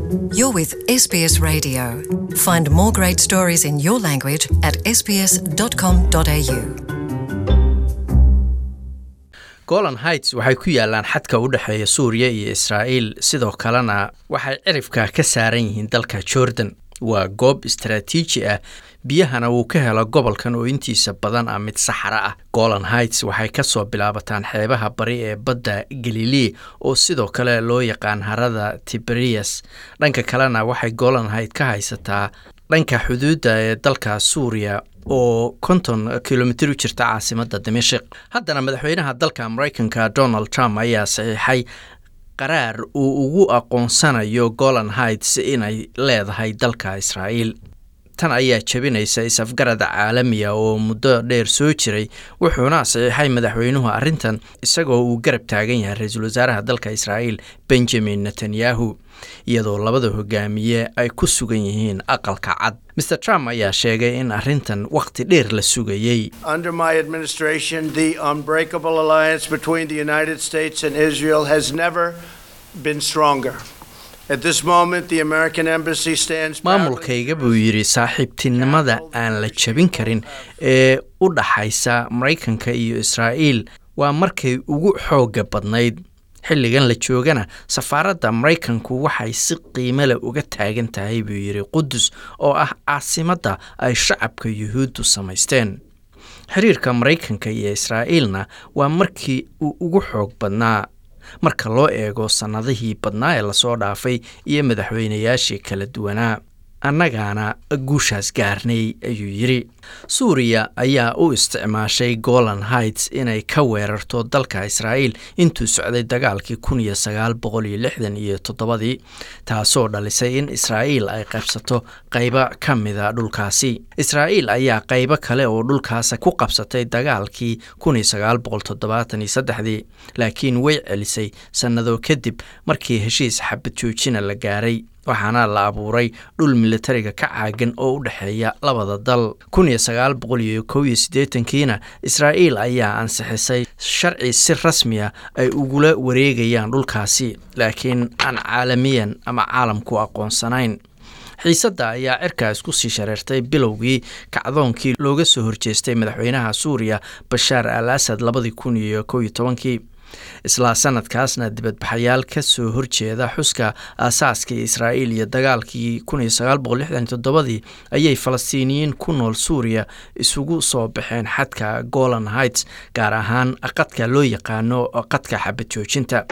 You're with SBS Radio. Find more great stories in your language at sbs.com.au. golan heights waxay ku yaalaan xadka u dhexeeya suuriya iyo israa'iil sidoo kalena waxay cirifka ka saaran yihiin dalka jordan waa goob istaraatiiji ah biyahana wuu ka helo gobolkan oo intiisa badan ah mid saxara ah golan heights waxay ka soo bilaabataan xeebaha bari ee badda galilei oo sidoo kale loo yaqaan harada tiberias dhanka kalena waxay golan height ka haysataa dhanka xuduudda ee dalka suuriya oo konton kilomitir u jirta caasimadda dimashik haddana madaxweynaha dalka maraykanka donald trump ayaa saxiixay qaraar uu ugu aqoonsanayo golan heights inay leedahay dalka israa'iil tan ayaa jebinaysa is-afgarada caalamiya oo muddo dheer soo jiray wuxuuna saxiixay madaxweynuhu arrintan isagoo uu garab taagan yahay ra-iisul wasaaraha dalka israa'iil benjamin netanyahu iyadoo labada hogaamiye ay ku sugan yihiin aqalka cad mr trump ayaa sheegay in arrintan wakhti dheer la sugayey Under my administration, the unbreakable alliance between the United States and Israel has never been stronger. At this moment, the American embassy stands proudly- maamulkayga buu yidhi saaxiibtinimada aan la jebin karin ee u dhaxaysa maraykanka iyo israa'iil waa markay ugu xoogga badnayd xilligan la joogana safaaradda maraykanku waxay si qiimo leh uga taagan tahay buu yidhi qudus oo ah caasimadda ay shacabka yuhuuddu samaysteen xiriirka maraykanka iyo israa'iilna waa markii uu ugu xoog badnaa marka loo eego sannadihii badnaa ee lasoo dhaafay iyo madaxweynayaashii kala duwanaa annagaana guushaas gaarnay ayuu yidhi suuriya ayaa u isticmaashay golan heights inay ka weerarto dalka israa'iil intuu socday dagaalkii kun iyo sagaal boqol iyo lixdan iyo toddobadii taasoo dhalisay in israa'iil ay qaybsato qaybo ka mida dhulkaasi israa'iil ayaa qaybo kale oo dhulkaasa ku qabsatay dagaalkii kun iyo sagaal boqol toddobaatan iyo saddexdii laakiin way celisay sannado kadib markii heshiis xabad joojina la gaaray waxaana la abuuray dhul militariga ka caagan oo u dhexeeya labada dal kun iyo sagaal boqol iyo kow iyo siddeetankiina israa'iil ayaa ansixisay sharci si rasmiya ay ugula wareegayaan dhulkaasi laakiin aan caalamiyan ama caalamku aqoonsanayn xiisadda ayaa cirkaas ku sii shareertay bilowgii kacdoonkii looga soo horjeestay madaxweynaha suuriya bashaar al asad labadii kun iyo kow iyo tobankii islaa sanadkaasna dibadbaxayaal ka soo horjeeda xuska aasaaska israa'iil iyo dagaalkii kun iyo sagaal boqol lixdan iyo toddobadii ayay falastiiniyiin ku nool suuriya isugu soo baxeen xadka golan heights gaar ahaan qadka loo yaqaano qadka xabad joojinta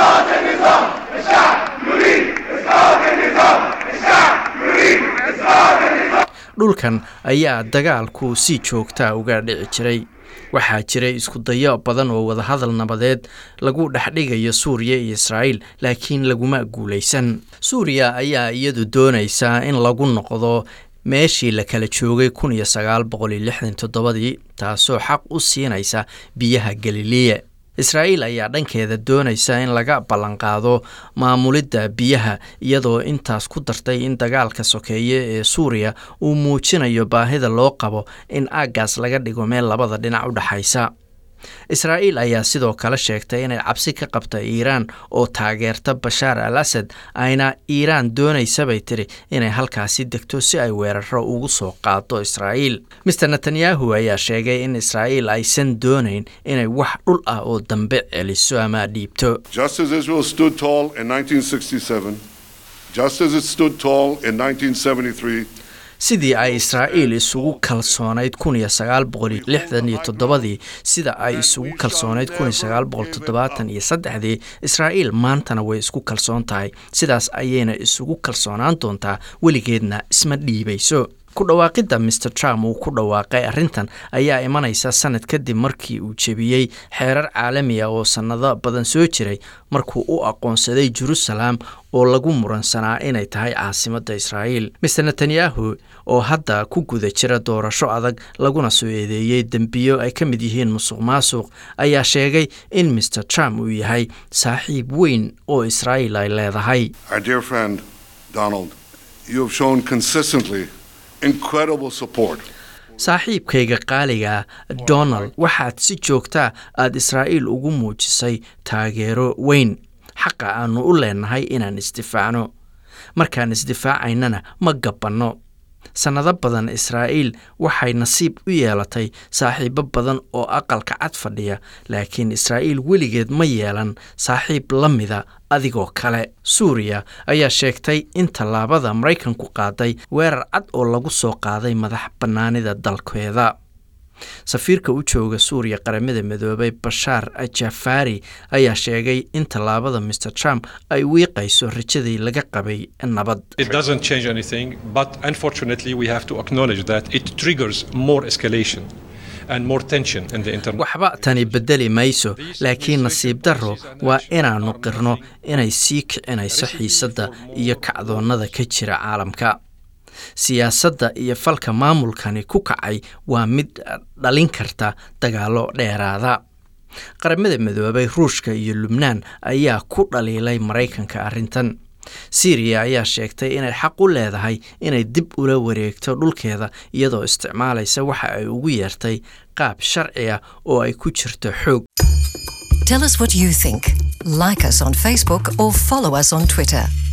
dhulkan ayaa dagaalku si joogtaa uga dhici jiray waxaa jiray isku dayo badan oo wadahadal nabadeed lagu dhexdhigayo suuriya iyo israa'iil laakiin laguma guulaysan suuriya ayaa iyadu doonaysaa in lagu noqdo meeshii la kala joogay kun iyo sagaal boqol iyo lixdan toddobadii taasoo xaq u siinaysa biyaha galileya israa'iil ayaa dhankeeda doonaysa in laga ballanqaado maamulidda biyaha iyadoo intaas ku dartay in dagaalka sokeeye ee suuriya uu muujinayo baahida loo qabo in aaggaas laga dhigo meel labada dhinac u dhexaysa israa'iil ayaa sidoo kale sheegtay inay cabsi ka qabta iiraan oo taageerta bashaar al asad ayna iiraan doonaysabay tiri inay halkaasi degto si ay weeraro ugu soo qaado israa'iil master netanyahu ayaa sheegay in israa'iil aysan doonayn inay wax dhul ah oo dambe celiso ama dhiibto Just as Israel stood tall in 1967, just as it stood tall in 1973, sidii ay israa'iil isugu kalsoonayd kun iyo sagaal boqol iyo lixdan iyo toddobadii sida ay isugu kalsoonayd kun iyo sagaal boqol toddobaatan iyo saddexdii israa'iil maantana way isku kalsoon tahay sidaas ayayna isugu kalsoonaan doontaa weligeedna isma dhiibayso ku dhawaaqidda master trump uu ku dhawaaqay arrintan ayaa imanaysa sanad kadib markii uu jebiyey xeerar caalami ah oo sannado badan soo jiray markuu u aqoonsaday jerusalem oo lagu muransanaa inay tahay caasimadda israa'iil master netanyahu oo hadda ku guda jira doorasho adag laguna soo eedeeyey dembiyo ay ka mid yihiin musuq maasuq ayaa sheegay in master trump uu yahay saaxiib weyn oo israa'iil ay leedahay our dear friend Donald, you have shown consistently incredible support saaxiibkayga qaaliga donald waxaad si joogtaa aada israa'iil ugu muujisay taageero weyn xaqa aanu u leenahay inaan isdifaacno markaan isdifaacaynana ma gabbanno sannado badan israa'iil waxay nasiib u yeelatay saaxiibo badan oo aqalka cad fadhiya laakiin israa'iil weligeed ma yeelan saaxiib la mida adigoo kale suuriya ayaa sheegtay in tallaabada maraykanku qaaday weerar cad oo lagu soo qaaday madax bannaanida dalkeeda safiirka u jooga suuriya qaramada midoobay bashaar jafaari ayaa sheegay in tallaabada mr trump ay wiiqayso rajadii laga qabay nabad It doesn't change anything, but unfortunately, we have to acknowledge that it triggers more escalation and more tension in the international. waxba tani bedeli mayso laakiin nasiib darro waa inaannu qirno inay sii kicinayso xiisadda iyo kacdoonnada ka jira caalamka siyaasadda iyo falka maamulkani ku kacay waa mid dhalin karta dagaallo dheeraada qaramada midoobay ruushka iyo lubnaan ayaa ku dhaliilay maraykanka arrintan syriya ayaa sheegtay inay xaq u leedahay inay dib ula wareegto dhulkeeda iyadoo isticmaalaysa waxa ay ugu yeertay qaab sharci ah oo ay ku jirto xoog Tell us what you think. Like us on Facebook or follow us on Twitter.